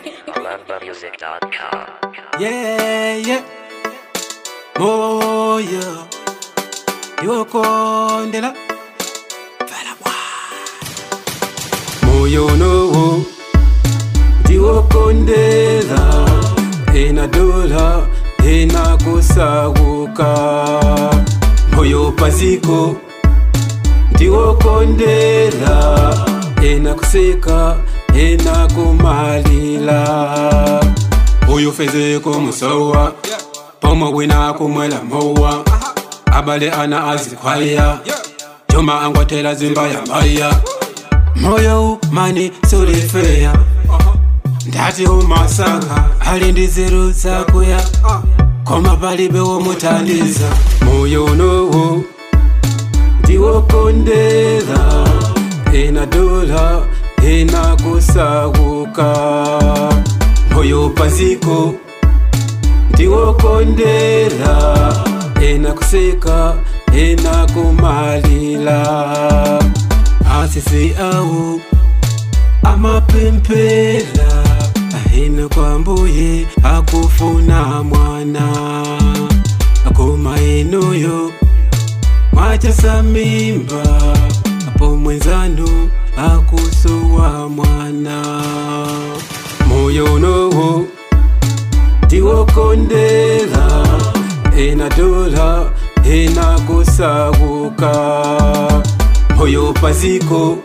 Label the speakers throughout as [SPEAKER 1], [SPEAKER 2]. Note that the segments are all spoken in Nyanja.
[SPEAKER 1] lovethemusic.com.
[SPEAKER 2] Yeah, yeah. Moyo iwokondela vala bwa moyo nowo ndiwokondela enadola enakusaguka moyo paziko ndiwokondela enakuseka enakumalila uyu fezeko musowa pomo wina kumwela mowa abale ana azikwaya joma angwatela zimba ya maya moyo umani sulifeya ndati umasanga ali ndi zeru zakuya koma palibe womutandiza moyo nowo ndiwokondela enadola enakusaguka moyo paziko ndiwokondela enakuseka enakumalila asisi awu amapempela ahina kwambuye akufuna mwana akoma enuyo mwachasa mimba apo mwenzanu akusowa mwana moyo nowo ndiwokondela enadola enakusaguka moyo paziko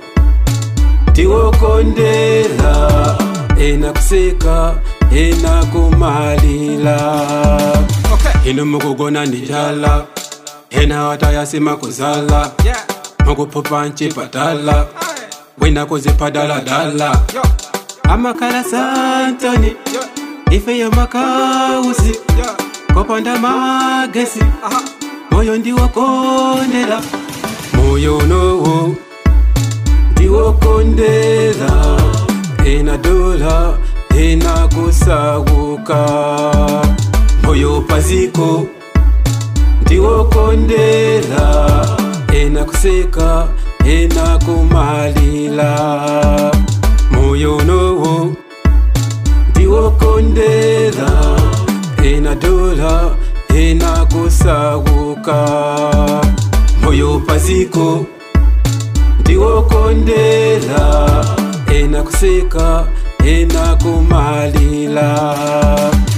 [SPEAKER 2] ndiwokondela enakuseka enakumalila ino mukugona ndijala ena watayasima kuzala mukuphupha ncipatala wina kuziphadaladala amakhala santoni ifeyo makausi kopanda magesi moyo ndiwokondela moyo nowo ndiwokondela enadola enakusaguka moyo paziko ndiwokondela enakuseka enakumalila moyo nowo ndiwokondela enadola enakusaguka moyo paziko ndiwokondela enakuseka enakumalila